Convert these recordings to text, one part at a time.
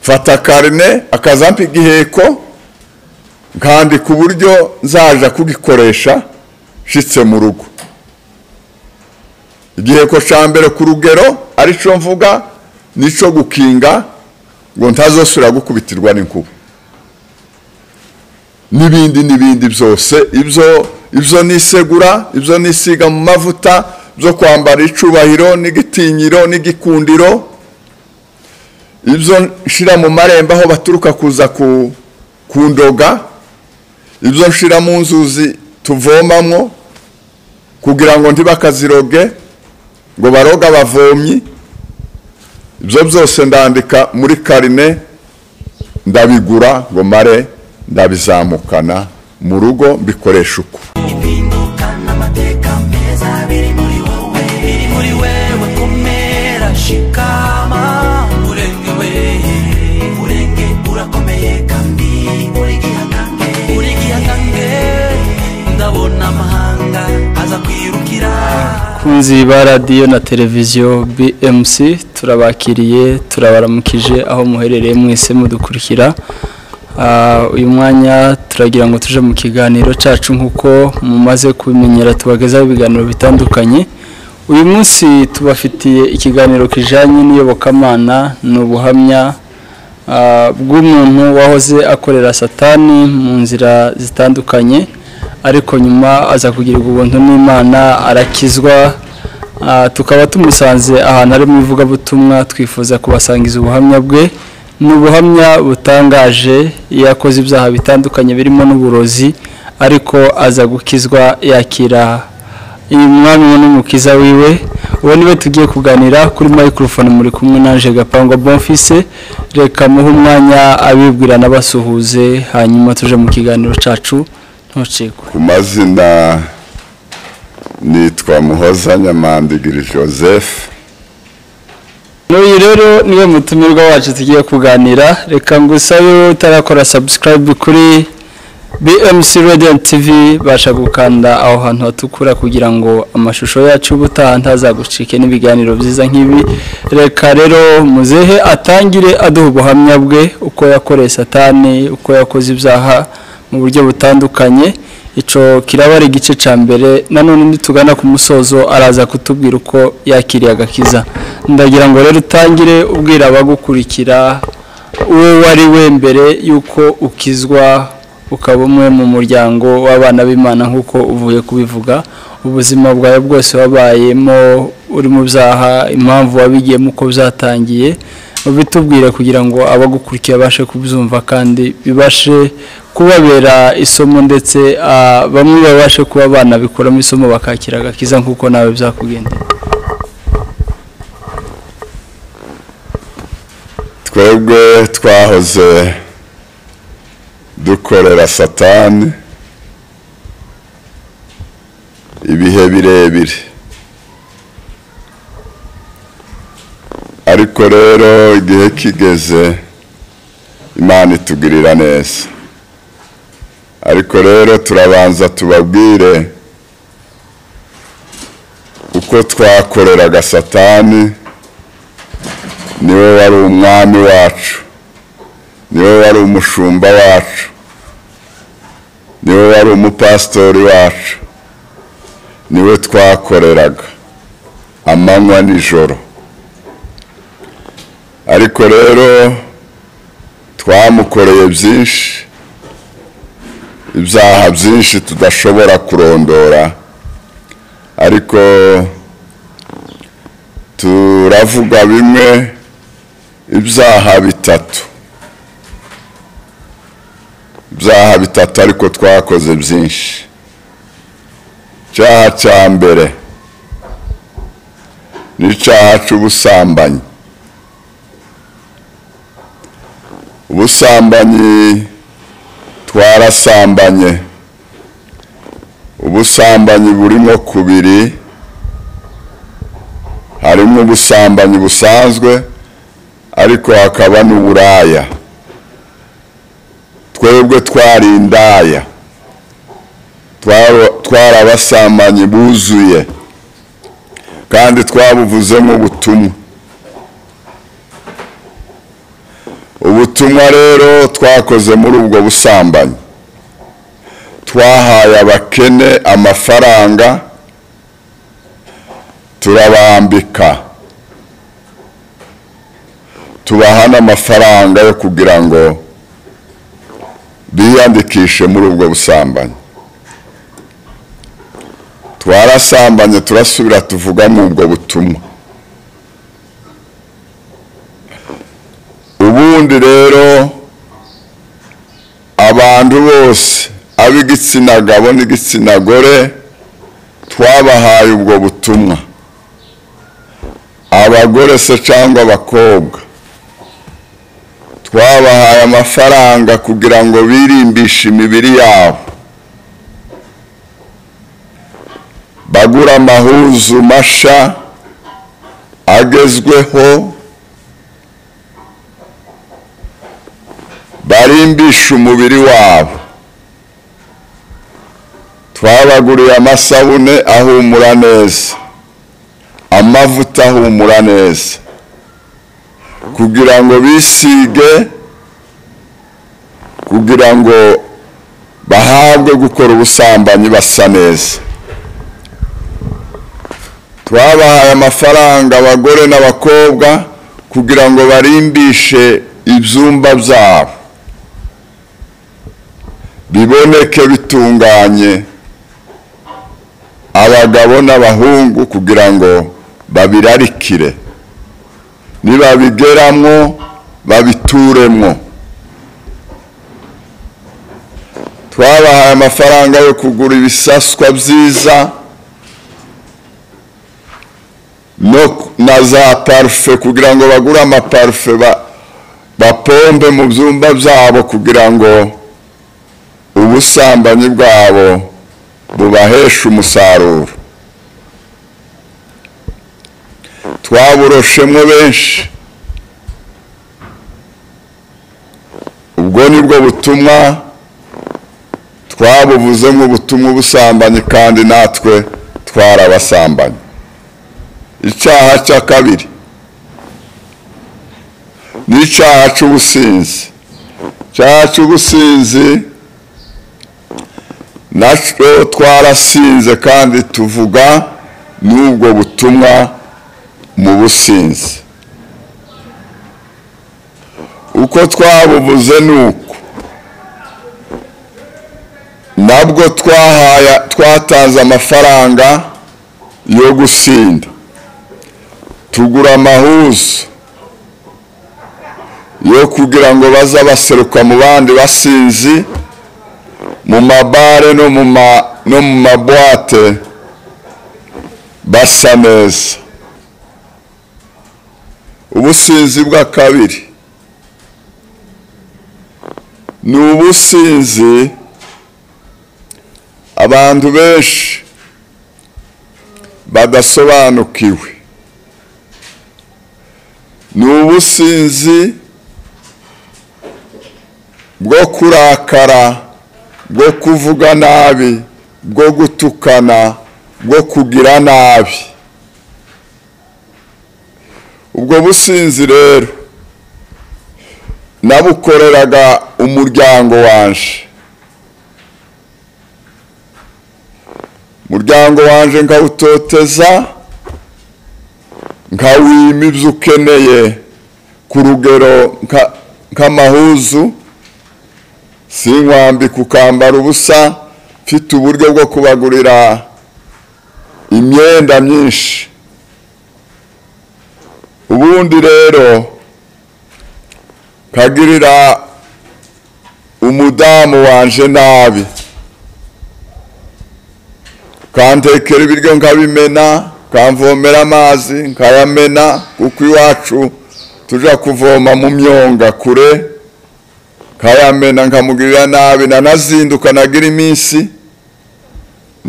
mfata karine akazampa igiheko nkandika uburyo nzaja kugikoresha nshitse mu rugo igiheko cya mbere ku rugero aricyo mvuga nicyo gukinga ngo ntazosubira gukubitirwa n'inkuba n'ibindi n'ibindi byose ibyo ibyo ni isegura ibyo ni isiga mu mavuta byo kwambara icubahiro n'igitinyiro n'igikundiro ibyo nshyira mu marembo aho baturuka kuza kundoga ibyo nshyira mu nzuzi tuvomamwo kugira ngo ntibakaziroge ngo baroga abavomyi ibyo byose ndandika muri karine ndabigura ngo mare ndabizamukana mu rugo mbikoresha uko impindukana amateka meza biri muri wowe biri muri wewe komera shikama urenge we urenge urakomeye kandi uri gihangange uri gihangange ndabona amahanga aza kwirukira kunzi ba radiyo na televiziyo BMC turabakiriye turabaramukije aho muherereye mwese mudukurikira Ah, uyu mwanya turagira ngo tuje mu kiganiro cyacu nk'uko mumaze kubimenyera tubagezaho ibiganiro bitandukanye uyu munsi tubafitiye ikiganiro kijyanye n'iyobokamana ni ubuhamya ah, bw'umuntu wahoze akorera satani mu nzira zitandukanye ariko nyuma aza kugirirwa ubuntu n'imana arakizwa Ah, tukaba tumusanze ahantu ari mu ivugabutumwa twifuza kubasangiza ubuhamya bwe ni ubuhamya butangaje iyo akoze ibyaha bitandukanye birimo n'uburozi ariko aza gukizwa yakira umwami we n'umukiza wiwe ubu niwe tugiye kuganira kuri mayikorofone muri kumwe naje gapangwa bonfise reka muhe umwanya abibwira n'abasuhuze hanyuma tuje mu kiganiro cyacu ntucikwe ku mazina nitwa muhoza nyamandigiri joseph n'uyu rero niwe mutumirwa wacu tugiye kuganira reka ngusabe wowe utarakora sabusikarayibu kuri bmc radio and tv basha gukanda aho hantu hatukura kugira ngo amashusho yacu ubutaha ntazagucike n'ibiganiro byiza nk'ibi reka rero muzehe atangire aduha ubuhamya bwe uko yakoreye satani uko yakoze ibyaha mu buryo butandukanye icyo kiraba ari igice cya mbere nanone nitugana ku musozo araza kutubwira uko yakiriye agakiza ndagira ngo rero utangire ubwira abagukurikira uwo wari we mbere y'uko ukizwa ukaba umwe mu muryango w'abana b'imana nk'uko uvuye kubivuga ubuzima bwawe bwose wabayemo uri mu byaha impamvu wabigiyemo uko byatangiye bitubwire kugira ngo abagukurikira babashe kubyumva kandi bibashe kubabera isomo ndetse ah, bamwe babashe kuba banabikuramo isomo bakakira agakiza nk'uko nawe byakugendera twebwe twahoze dukorera satani ibihe birebire ariko rero igihe kigeze imana itugirira neza ariko rero turabanza tubabwire uko twakoreraga satani niwe wari umwami wacu niwe wari umushumba wacu niwe wari umupasitori wacu niwe twakoreraga amanywa nijoro ariko rero twamukoreye byinshi ibyaha byinshi tudashobora kurondora ariko turavuga bimwe ibyaha bitatu ibyaha bitatu ariko twakoze byinshi icyaha cya mbere ni icyaha cy'ubusambanyi ubusambanyi twarasambanye ubusambanyi burimo kubiri harimo ubusambanyi busanzwe ariko hakaba n'uburaya twebwe twari indaya Twaro- twari abasambanyi buzuye kandi twabuvuzemo ubutumwa ubu ubutumwa rero twakoze muri ubwo busambanyi twahaye abakene amafaranga turabambika tubaha n'amafaranga yo kugira ngo biyandikishe muri ubwo busambanyi twarasambanye turasubira tuvuga mu ubwo butumwa ubundi rero abantu bose ab'igitsina gabo n'igitsina gore twabahaye ubwo butumwa abagore se cyangwa abakobwa twabahaye amafaranga kugira ngo birimbishe imibiri yabo bagura amahuzu masha agezweho barimbisha umubiri wabo twabaguriye amasabune ahumura neza amavuta ahumura neza kugira ngo bisige kugira ngo bahabwe gukora ubusambanyi basa neza twabahaye amafaranga abagore n'abakobwa kugira ngo barimbishe ibyumba byabo biboneke bitunganye abagabo n'abahungu kugira ngo babirarikire nibabigeramo babituremo twabahaye amafaranga yo kugura ibisaswa byiza no na za parufe kugira ngo bagure amaparufe bapombe mu byumba byabo kugira ngo ubusambanyi bwabo bubaheshe umusaruro twaburoshemo benshi ubwo ni bwo butumwa twabuvuzemo ubutumwa ubusambanyi kandi natwe twarabasambanyi icyaha cya kabiri n'icyaha cy'ubusinzi icyaha cy'ubusinzi nacyo twarasinze kandi tuvuga n'ubwo butumwa mu businzi uko twabubuze ni uko nabwo twatanze amafaranga yo gusinda tugura amahuzu yo kugira ngo baza baseruka mu bandi basinzi mu mabare no mu mabuwate basa neza ubusinzi bwa kabiri ni ubusinzi abantu benshi badasobanukiwe ni ubusinzi bwo kurakara bwo kuvuga nabi bwo gutukana bwo kugira nabi ubwo businzi rero nabukoreraga umuryango wanje umuryango wanje nkawutoteza nkawima ibyo ukeneye ku rugero nk'amahuzu si inkwambi kukambara ubusa mfite uburyo bwo kubagurira imyenda myinshi ubundi rero nkagirira umudamu wanje nabi kantekera ibiryo nkabimena kamvomera amazi nkayamena kuko iwacu tujya kuvoma mu myonga kure nkayamena nkamugirira nabi nanazinduka nagira iminsi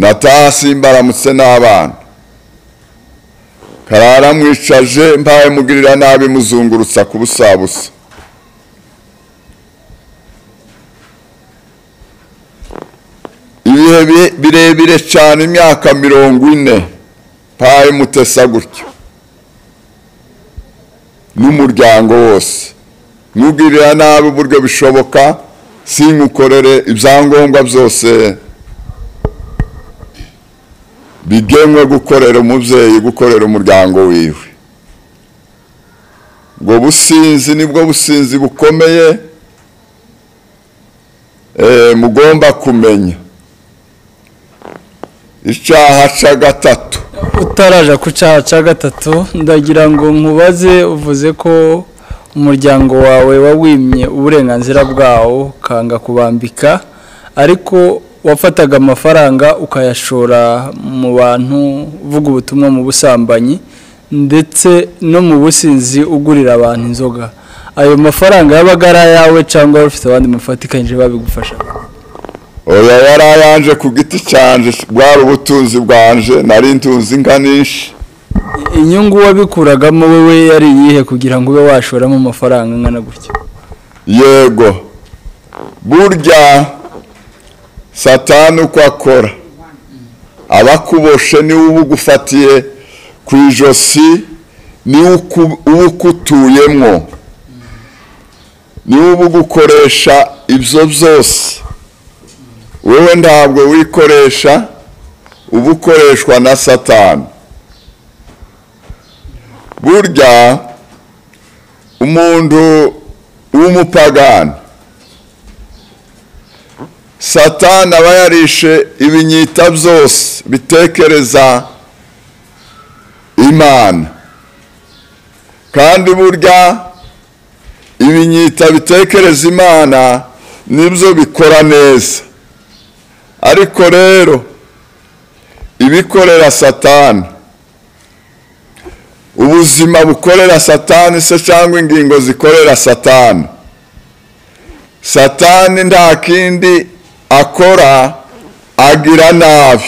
nataha simbaramutse n'abana karara mwicaje mbaye mugirira nabi muzungurutsa ku busabusa ibihe birebire cyane imyaka mirongo ine paye mutesa gutyo n'umuryango wose ntugirira nabi uburyo bishoboka sinkukorere ibyangombwa byose bigenwe gukorera umubyeyi gukorera umuryango wiwe ubwo businzi nibwo businzi bukomeye eh, mugomba kumenya icyaha cya gatatu utaraja ku cyaha cya gatatu ndagira ngo nkubaze uvuze ko umuryango wawe wawimye uburenganzira bwawo ukanga kubambika ariko wafataga amafaranga ukayashora mu bantu uvuga ubutumwa mu busambanyi ndetse no mu businzi ugurira abantu inzoga ayo mafaranga yabaga ari ayawe cyangwa wari ufite abandi mufatikanyije babigufasha oya yari ayanje ku giti cyanje bwari ubutunzi bwanje nari ntunzi inka nyinshi inyungu wabikuragamo wowe yari iyihe kugira ngo ube washoramo amafaranga angana gutya yego burya satani uko akora aba akuboshe niwe uba ugufatiye ku ijosi niwe uku- uba ukutuyemwo niwe uba ugukoresha ibyo byose wowe ntabwo wikoresha uba ukoreshwa na satani burya umuntu w'umupagani satani aba yarishe ibinyita byose bitekereza imana kandi burya ibinyita bitekereza imana nibyo bikora neza ariko rero ibikorera satani ubuzima bukorera satani se cyangwa ingingo zikorera satani satani nta kindi akora agira nabi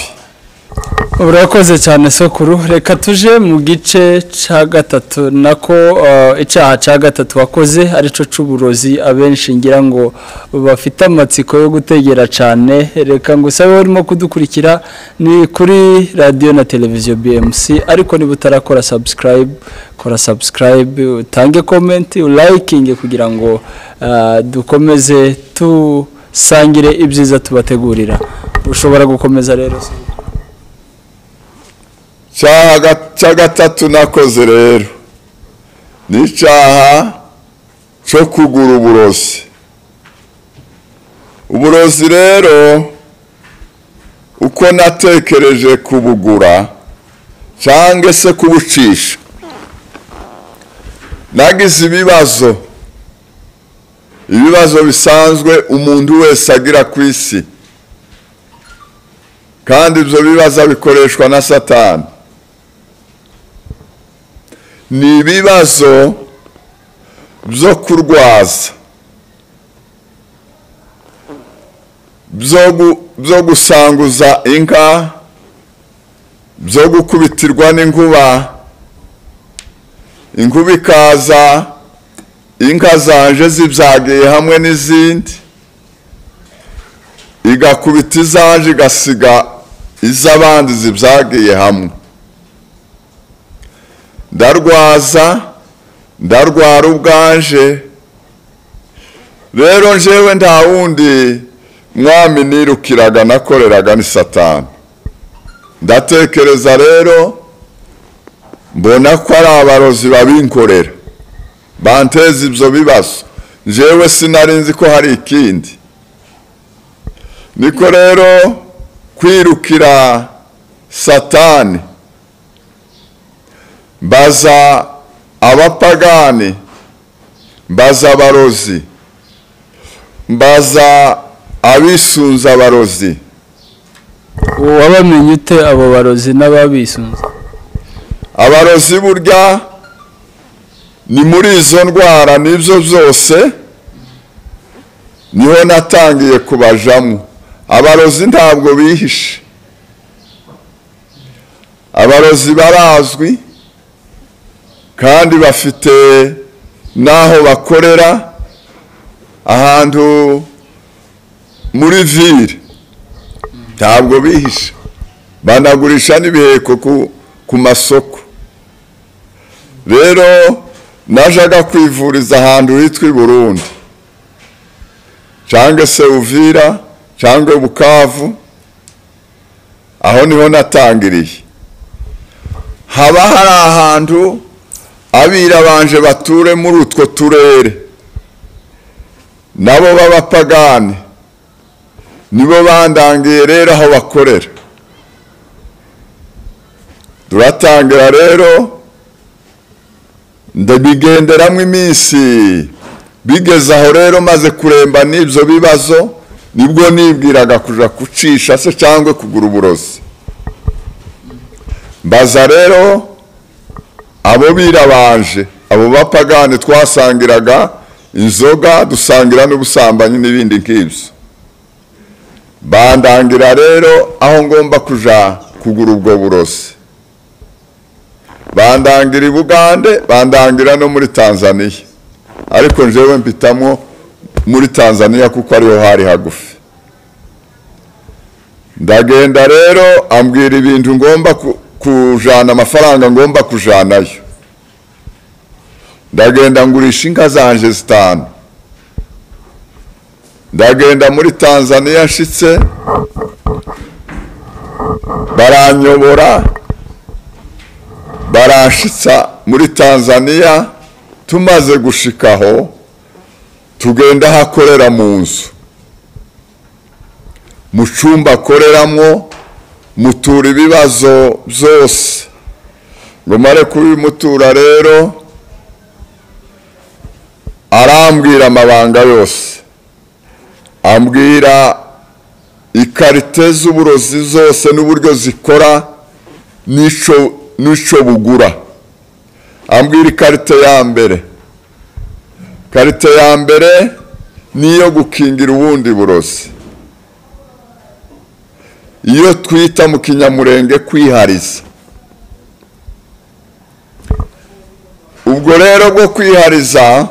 urakoze cyane sokuru reka tuje mu gice cya gatatu nako eh, icyaha cya gatatu wakoze aricyo cy'uburozi abenshi ngira ngo bafite amatsiko yo gutegera cyane reka ngo usabe urimo kudukurikira ni kuri radiyo na televiziyo bmc ariko niba utarakora sabusikarayibu kora sabusikarayibu utange komenti ulayikinge kugira ngo eh, dukomeze dusangire ibyiza tubategurira ushobora gukomeza rero Sokuru. icyaha ga- cya gatatu nakoze rero ni icyaha cyo kugura uburozi uburozi rero uko natekereje kubugura cyangwa se kubucisha nagize ibibazo ibibazo bisanzwe umuntu wese agira ku isi kandi ibyo bibazo bikoreshwa na satani ni ibibazo byo kurwaza byo gu- byo gusanguza inka byo gukubitirwa n'inkuba inkuba ikaza inka zanje zibyagiye hamwe n'izindi igakubita izanje igasiga iz'abandi zibyagiye hamwe ndarwaza ndarwara ubwanje rero njyewe nta wundi mwami nirukiraga nakoreraga ni satani ndatekereza rero mbona ko ari abarozi babinkorera banteza ibyo bibazo njyewe sinari nzi ko hari ikindi niko rero kwirukira satani mbaza abapagani mbaza abarozi mbaza abisunza abarozi wabamenye ute abo barozi n'ababisunze abarozi burya ni muri izo ndwara n'ibyo byose niho natangiye kubajamo abarozi ntabwo bihishe abarozi barazwi kandi bafite n'aho bakorera ahantu muri vire ntabwo bihishe banagurisha n'ibiheko ku, ku masoko rero najaga kwivuriza ahantu hitwa i burundi cyangwa se uvira cyangwa bukavu aho niho natangiriye haba hari ahantu abirabanje bature muri utwo turere nabo b'abapagani nibo bandangiye rero aho bakorera turatangira rero ndabigenderamo iminsi bigeze aho rero maze kuremba n'ibyo bibazo nibwo nibwiraga kujya kucisha se cyangwa kugura uburozi mbaza rero abo birabanje abo bapagani twasangiraga inzoga dusangira n'ubusambanyi n'ibindi nk'ibyo bandangira rero aho ngomba kuja kugura ubwo burozi bandangira i bugande bandangira no muri tanzaniya ariko njyewe mpitamo muri tanzaniya kuko ariho hari hagufi ndagenda rero ambwira ibintu ngomba ku- kujana amafaranga ngomba kujanayo ndagenda ngurisha inka zanje zitanu ndagenda muri tanzaniya nshitse baranyobora baranshitsa muri tanzaniya tumaze gushikaho tugenda hakorera mu nzu mu cyumba akoreramo mutura ibibazo byose ngo mare kubimutura rero arambwira amabanga yose ambwira ikarite z'uburozi zose n'uburyo zikora n'ico n'ico bugura ambwira ikarite ya mbere ikarite ya mbere niyo gukingira ubundi burozi iyo twita mu kinyamurenge kwihariza ubwo rero bwo kwihariza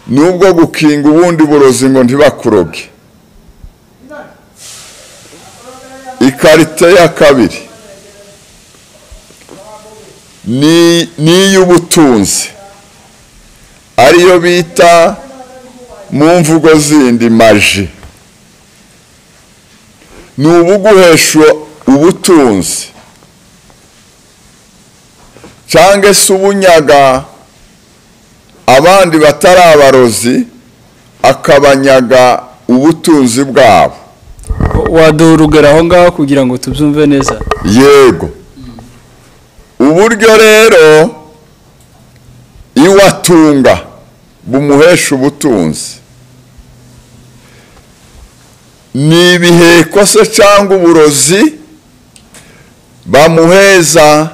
nubwo gukinga ubundi burozi ngo ntibakuroge ikarite ya kabiri ni iy'ubutunzi ariyo bita mu mvugo zindi maji ni ubuguhesha ubutunzi cyangwa se ubunyaga abandi batari abarozi akabanyaga ubutunzi bwabo waduha urugero aho ngaho kugira ngo tubyumve neza yego uburyo rero iwatunga bumuhesha ubutunzi ni ibiheko se cyangwa uburozi bamuheza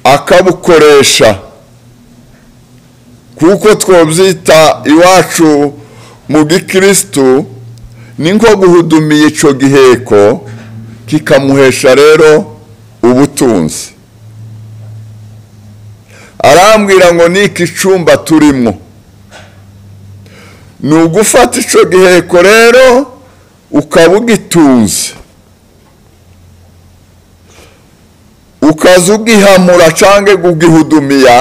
akabukoresha kuko twobyita iwacu mu gikirisitu ni nko guhudumiya icyo giheko kikamuhesha rero ubutunzi arambwira ngo ni iki cyumba turimo ni ugufata icyo giheko rero ukaba ugitunze ukaza ugihamura cyangwa kugihudumiya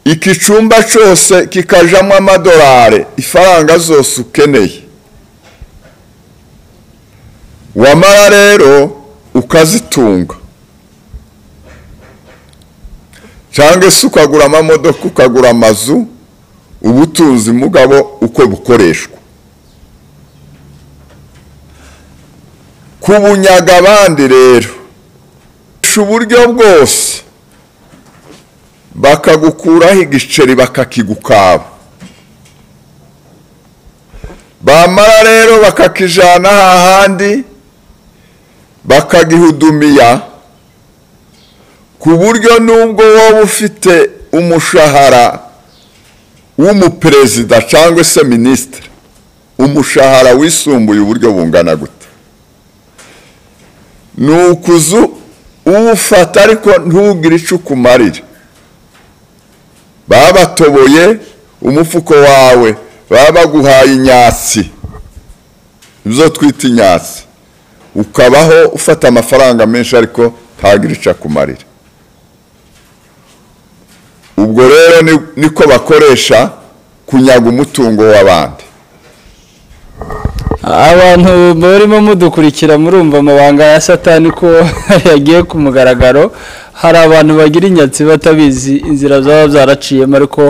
iki cyumba cyose kikajamo amadolari ifaranga zose ukeneye wamara rero ukazitunga cyangwa se ukagura amamodoka ukagura amazu ubutunzi mugabo uko bukoreshwa kubunyaga abandi rero Ukoresha uburyo bwose bakagukuraho igiceri bakakigukaba bamara rero bakakijana hahandi bakagihudumiya ku buryo nubwo wowe ufite umushahara w'umuperezida cyangwa se minisitiri umushahara wisumbuye uburyo bungana gute ni ukuzu uwufata ariko ntugire icyo ukumarira baba batoboye umufuko wawe baba baguhaye inyatsi ibyo twita inyatsi ukabaho ufata amafaranga menshi ariko ntagire icyo akumarira ubwo rero ni- niko bakoresha kunyaga umutungo w'abandi abantu barimo mudukurikira murumva amabanga ya satani ko yagiye ku mugaragaro hari abantu bagira inyatsi batabizi inzira zaba zaraciyemo ariko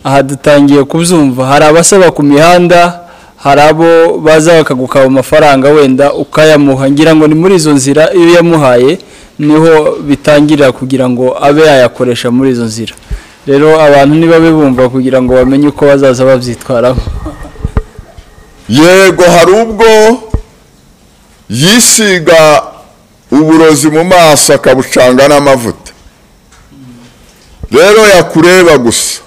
aha dutangiye kubyumva hari abasaba ku mihanda hari abo baza bakagukaba amafaranga wenda ukayamuha ngira ngo ni muri izo nzira iyo yamuhaye niho bitangirira kugira ngo abe yayakoresha muri izo nzira rero abantu nibabe bumva kugira ngo bamenye uko bazaza babyitwaramo yego hari ubwo yisiga uburozi mu maso akabucanga n'amavuta rero yakureba gusa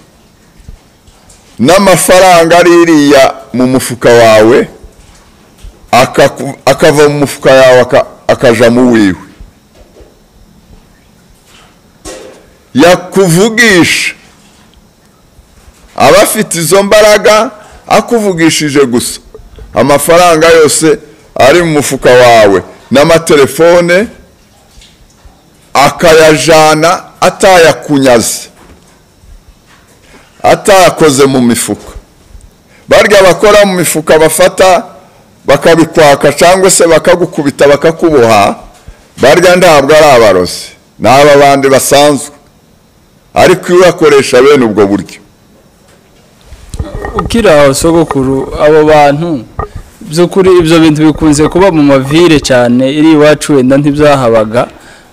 n'amafaranga ari iriya mu mufuka wawe akaku- akava mu mufuka yawe aka- akaja mu wiwe yakuvugisha aba afite izo mbaraga akuvugishije gusa amafaranga yose ari mu mufuka wawe n'amatelefone akayajana atayakunyaze atayakoze mu mifuka barya bakora mu mifuka bafata bakabikwaka cyangwa se bakagukubita bakakuboha barya ntabwo ari abarozi ni aba bandi basanzwe ariko iyo uyakoresha bene ubwo buryo ukiri aho sogokuru abo bantu by'ukuri ibyo bintu bikunze kuba mu mavire cyane iri iwacu wenda ntibyahabaga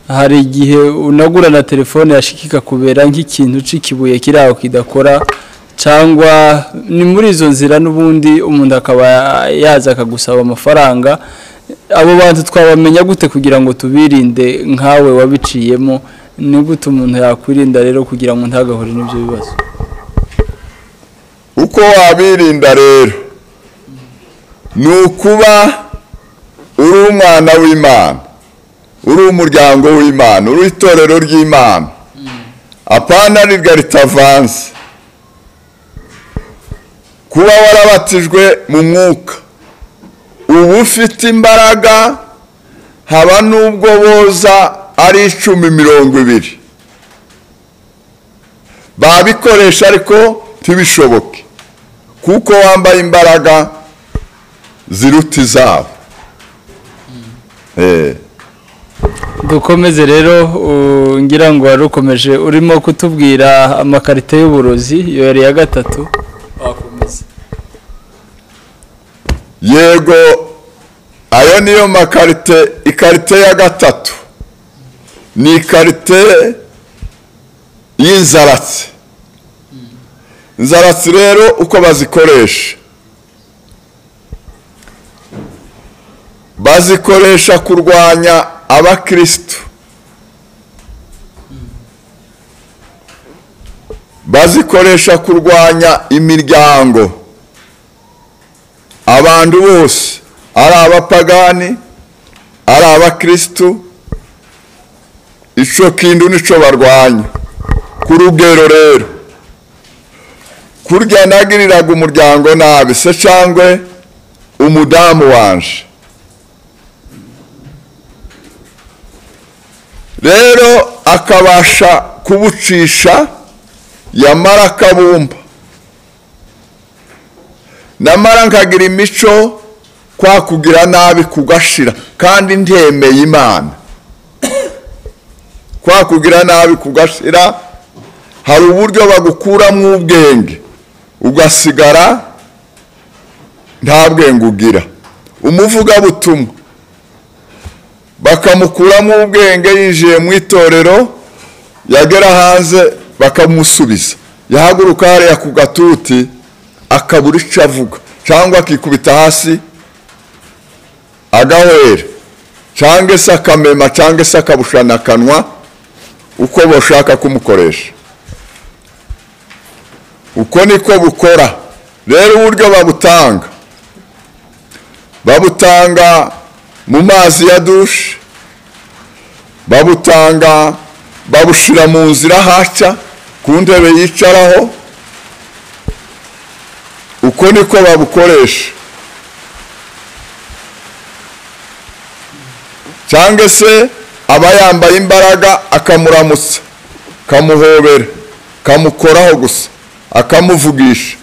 hari igihe unagura na telefone yashikika kubera nk'ikintu c'ikibuye kiri aho kidakora cyangwa ni muri izo nzira n'ubundi umuntu akaba yaza akagusaba amafaranga abo bantu twabamenya gute kugira ngo tubirinde nkawe wabiciyemo ni gute umuntu yakwirinda rero kugira ngo ntagahure n'ibyo bibazo uko wabirinda rero ni ukuba uri umwana w'imana uri umuryango w'imana uri itorero ry'imana apana rirya ritavanze kuba warabatijwe mu mwuka uba ufite imbaraga haba n'ubwo boza ari icumi mirongo ibiri babikoresha ariko ntibishoboke kuko wambaye imbaraga ziruta izabo Eh, dukomeze rero uh, ngira ngo wari ukomeje urimo kutubwira amakarita y'uburozi iyo yari iya gatatu wakomeza yego ayo niyo makarite ikarite ya gatatu ni ikarite y'inzaratsi inzaratsi rero uko bazikoresha bazikoresha kurwanya abakristo bazikoresha kurwanya imiryango abantu bose ari abapagani ari abakristo ico kindu nico barwanya ku rugero rero kurya nagiriraga umuryango nabi se cangwe umudamu wanje rero akabasha kubucisha yamara akabumba namara nkagira imico kwa kugira nabi kugashira kandi ntemeye imana kwa kugira nabi kugashira hari uburyo bagukuramo ubwenge ugasigara nta bwenge ugira umuvugabutumwa bakamukuramo ubwenge yinjiye mu itorero yagera hanze bakamusubiza yahaguruka hariya ku gatuti akabura icyo avuga cyangwa akikubita hasi agahwera cyangwa se akamema cyangwa se akabushana akanwa uko bashaka kumukoresha uko niko bukora rero uburyo babutanga babutanga mu mazi ya dushe babutanga babushira mu nzira haca ku ntebe yicaraho uko niko babukoresha cyangwa se aba yambaye imbaraga akamuramutsa kamuhobera kamukoraho gusa akamuvugisha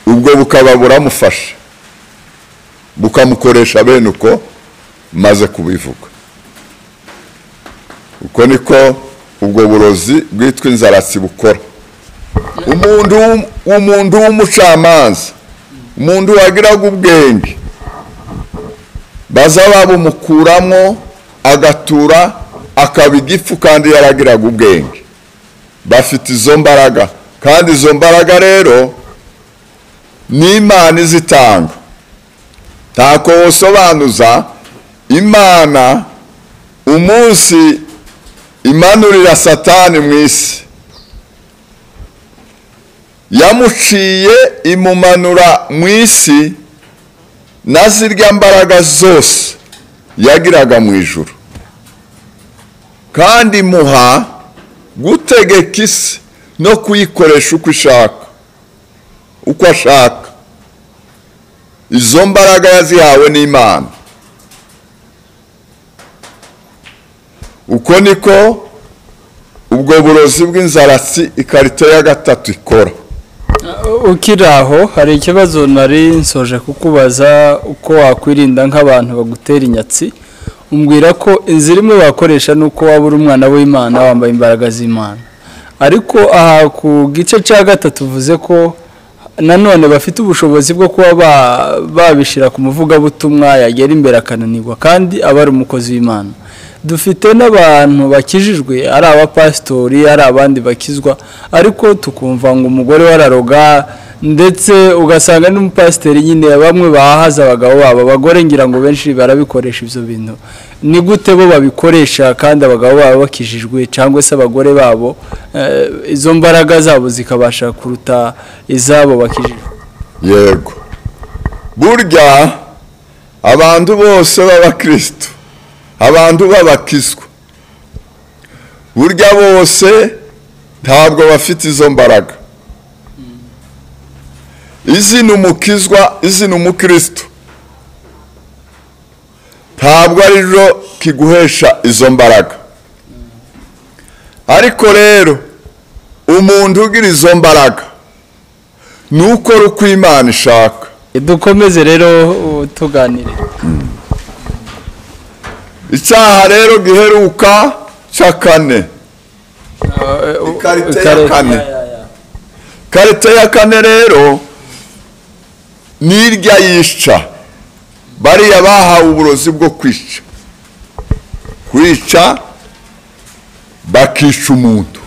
ubwo bukaba buramufasha bukamukoresha bene uko maze kubivuga uko niko ubwo burozi bwitwa inzaratsi bukora umuntu w'um- umuntu w'umucamanza umuntu wagiraga ubwenge baza babumukuramo agatura akaba igifu kandi yaragiraga ubwenge bafite izo mbaraga kandi izo mbaraga rero ni imana izitanga ntako wosobanuza imana umunsi imanurira satani mu isi yamuciye imumanura mu isi na zirya mbaraga zose yagiraga mu ijuru kandi muha gutegeka isi no kuyikoresha uko ishaka uko ashaka izo mbaraga yazihawe n'imana uko niko ubwo burozi bw'inzaratsi ikarito ya gatatu ikora ukiri aho hari ikibazo nari nsoje kukubaza uko wakwirinda nk'abantu bagutera inyatsi umbwira ko inzira imwe wakoresha ni uko waba uri umwana w'imana wambaye imbaraga z'imana ariko aha ku gice cya gatatu uvuze ko nanone bafite ubushobozi bwo kuba ba- babishyira ku muvugabutumwa yagera imbere akananirwa kandi aba ari umukozi w'imana dufite n'abantu bakijijwe ari abapasitori ari abandi bakizwa ariko tukumva ngo umugore we araroga ndetse ugasanga n'umupasiteri nyine bamwe bahahaza abagabo babo abagore ngira ngo benshi barabikoresha ibyo bintu ni gute bo babikoresha kandi abagabo babo bakijijwe cyangwa se abagore babo eh, izo mbaraga zabo zikabasha kuruta izabo bakijijwe yego burya abantu bose b'abakristo abantu b'abakizwa burya bose ntabwo bafite izo mbaraga izi ni umukizwa izi ni umukristo ntabwo ari ryo kiguhesha izo mbaraga ariko rero umuntu ugira izo mbaraga ni ukora uko imana ishaka dukomeze rero uh, tuganire icyaha rero giheruka cya kane Ikarito ya Ikarito. kane. karite ya kane rero ni irya yica bariya bahawe uburozi bwo kwica kwica bakica umuntu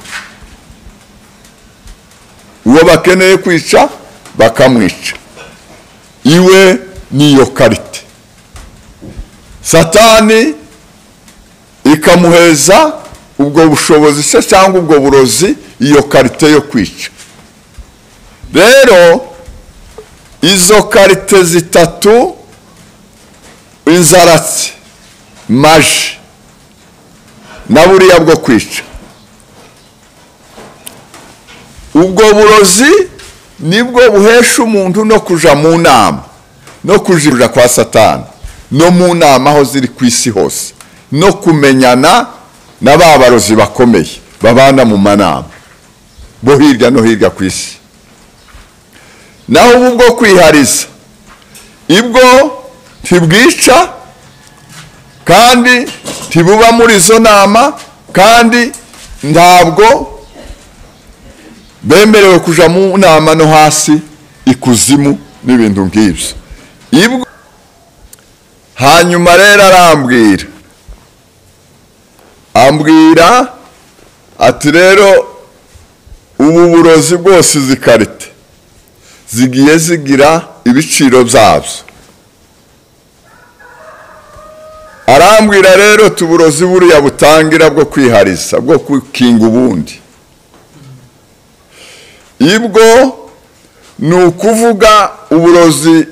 uwo bakeneye kwica bakamwica iwe niyo karite satani ikamuheza ubwo bushobozi se cyangwa ubwo burozi iyo karite yo kwica rero izo karite zitatu inzaratsi maji na buriya bwo kwica ubwo burozi nibwo buhesha umuntu no kuja mu nama no kuja kwa satani no mu nama aho ziri ku isi hose no kumenyana na ba barozi bakomeye babana mu manama bo hirya no hirya ku isi naho ubu bwo kwihariza ibwo ntibwica kandi ntibuba muri izo nama kandi ntabwo bemerewe kuja mu nama no hasi ikuzimu n'ibintu nk'ibyo ibwo hanyuma rero arambwira ambwira ati rero ubu burozi bwose izi karite zigiye zigira ibiciro byabyo arambwira rero tuburozi buriya butangira bwo kwihariza bwo gukinga ubundi ibwo ni ukuvuga uburozi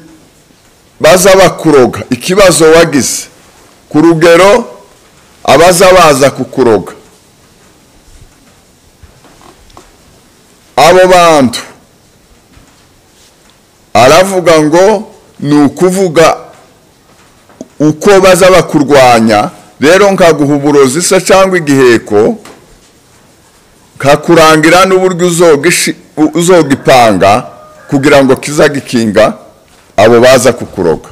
baza bakuroga ikibazo wagize ku rugero abaza baza kukuroga abo bantu aravuga ngo ni ukuvuga uko baza bakurwanya rero nkaguha uburozi se cyangwa igiheko kakurangira n'uburyo uzogishi- u- uzogipanga kugira ngo kizagikinga abo baza kukuroga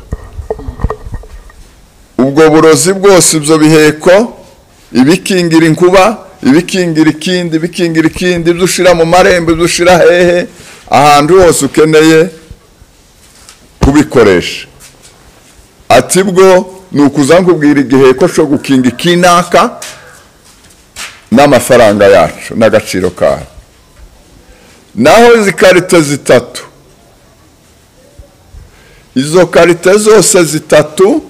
ubwo burozi bwose ibyo biheko ibikingira inkuba ibikingira ikindi ibikingira ikindi ibyo ushyira mu marembo ibyo ushyira hehe ahantu hose ukeneye kubikoresha ati bwo ni ukuzangubwira igihe ko cyo gukinga ikinaka n'amafaranga yacu n'agaciro kayo naho izi karite zitatu izo karite zose zitatu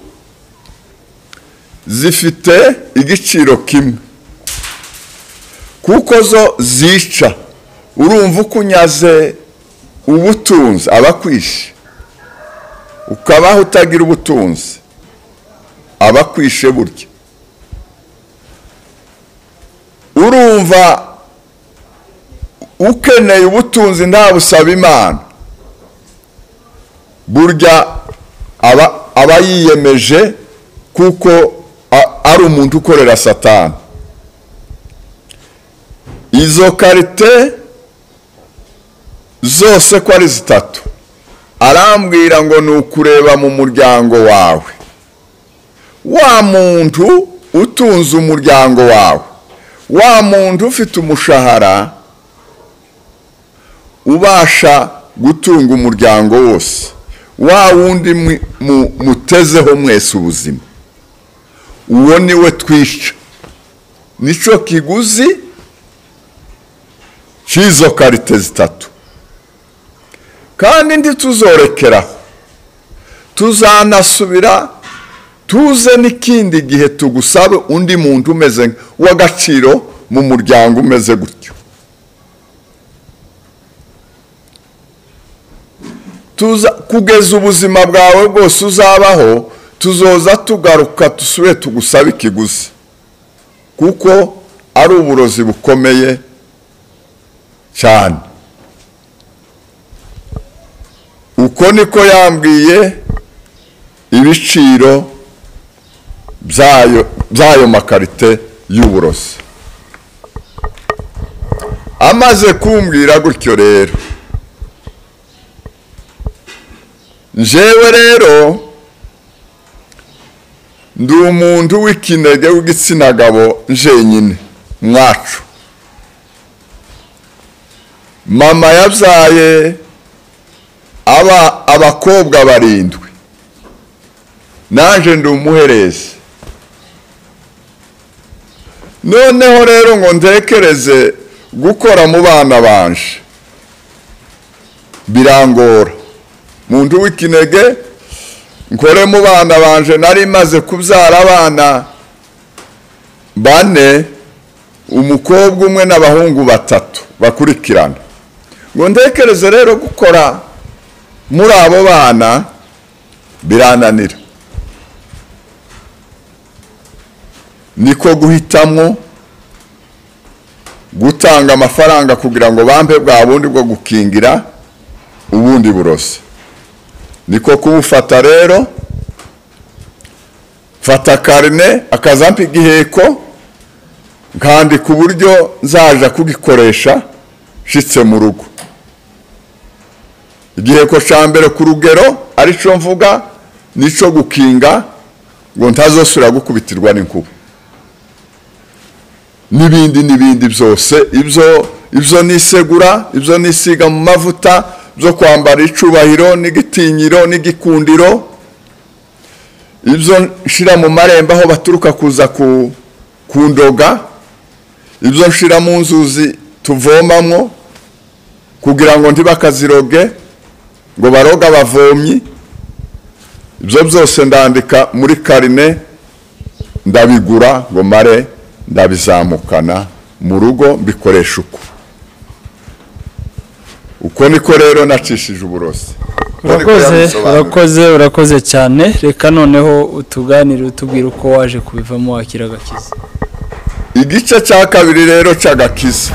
zifite igiciro kimwe kuko zo zica urumva uko unyaze ubutunzi aba akwishe ukabaho utagira ubutunzi aba akwishe burya urumva ukeneye ubutunzi ntabusaba imana burya aba aba yiyemeje kuko a- ari umuntu ukorera satani izo karite zose ko ari zitatu arambwira ngo ni ukureba mu muryango wawe wa muntu utunze umuryango wawe wa muntu ufite umushahara ubasha gutunga umuryango wose wa wundi mwi- mu- mutezeho mwese ubuzima uwo ni we twisha nicyo kiguzi cy'izo karite zitatu kandi ntituzorekeraho tuzanasubira tuze n'ikindi gihe tugusabe undi muntu umeze w'agaciro mu muryango umeze gutyo tuza kugeza ubuzima bwawe bwose uzabaho tuzoza tugaruka dusubire tugusabe ikiguzi kuko ari uburozi bukomeye cyane uko niko yambwiye ibiciro byayo by'ayo makarite y'uburozi amaze kumbwira gutyo rero njyewe rero ndi umuntu w'ikinege w'igitsina gabo njyenyine mwacu mama yabyaye aba abakobwa barindwi naje ndi umuherezi noneho rero ngo ntekereze gukora mu bana banje birangora muntu w'ikinege nkore mu bana banje nari maze kubyara abana bane umukobwa umwe n'abahungu batatu bakurikirana ngo ntekereze rero gukora muri abo bana birananira niko guhitamo gutanga amafaranga kugira ngo bampe bwa bundi bwo gukingira ubundi burozi niko kubufata rero mfata karine akazampa igiheko nkandika uburyo nzaja kugikoresha nshitse mu rugo igiheko cya mbere ku rugero aricyo mvuga nicyo gukinga ngo ntazosubira gukubitirwa n'inkuba n'ibindi n'ibindi byose ibyo ibyo ni isegura ibyo ni isiga mu mavuta byo kwambara icubahiro n'igitinyiro n'igikundiro ibyo nshira mu marembo aho baturuka kuza ku kundoga ibyo nshira mu nzuzi tuvomamwo kugira ngo ntibakaziroge ngo baroga bavomyi ibyo byose ndandika muri karine ndabigura ngo mare ndabizamukana mu rugo mbikoresha uko uko niko rero nacishije uburozi Uko niko urakoze yabisobanura. urakoze urakoze cyane reka noneho utuganire utubwira uko waje kubivamo wakira agakiza igice cya kabiri rero cy'agakiza